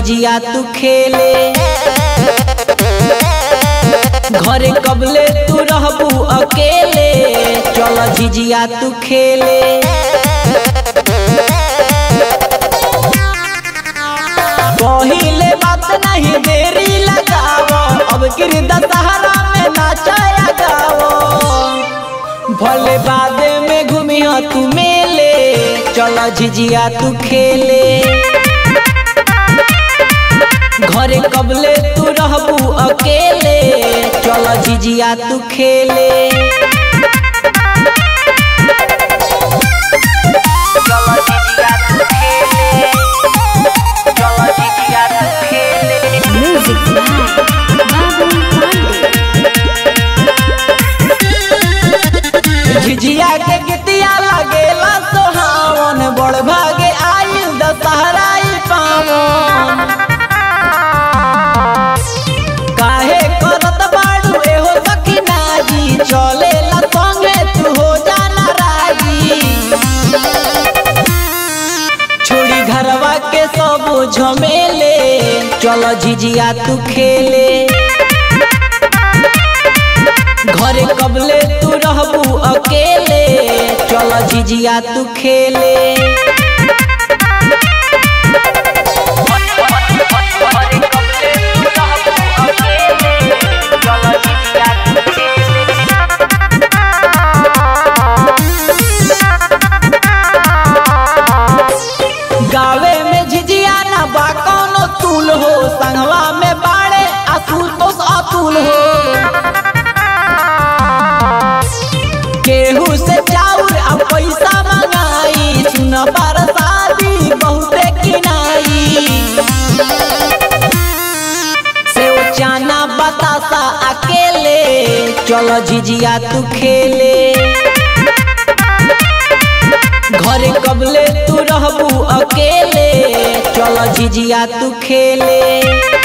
झिझिया तू खेले घरे कबले तू रहबू अकेले चल झिझिया तू खेले पहिले बात नहीं देरी लगाओ अब गिर दशहरा में नाचाया गाओ भले बाद में घूमिया तू मेले चल झिझिया तू खेले घरे कबले तू रहबू अकेले चल झिझिया तू खेले चल झिझिया तू खेले चल झिझिया तू खेले Music by Babul Pandey. झिझिया के गीतिया लगेला सोहावन बड़ भागे आयु दशहराई पावन काहे करत बाड़ू एहो सखीना जी चलेला संगे तू हो जाना राजी छोड़ी घरवा के सब झमेले चल झिझिया तू खेले घरे कबले तू रहबू अकेले चल झिझिया तू खेले गावे में झिझिया ना बा कौनो तूल हो संगवा में बाड़े असुतोष अतुल हो केहू से चाउर आ पैसा मंगाई सुन बरसाती बहुते किनाई से चाना बतासा अकेले चल झिझिया तू खेले घरे कबले तू रहबू अकेले चल झिझिया तू खेले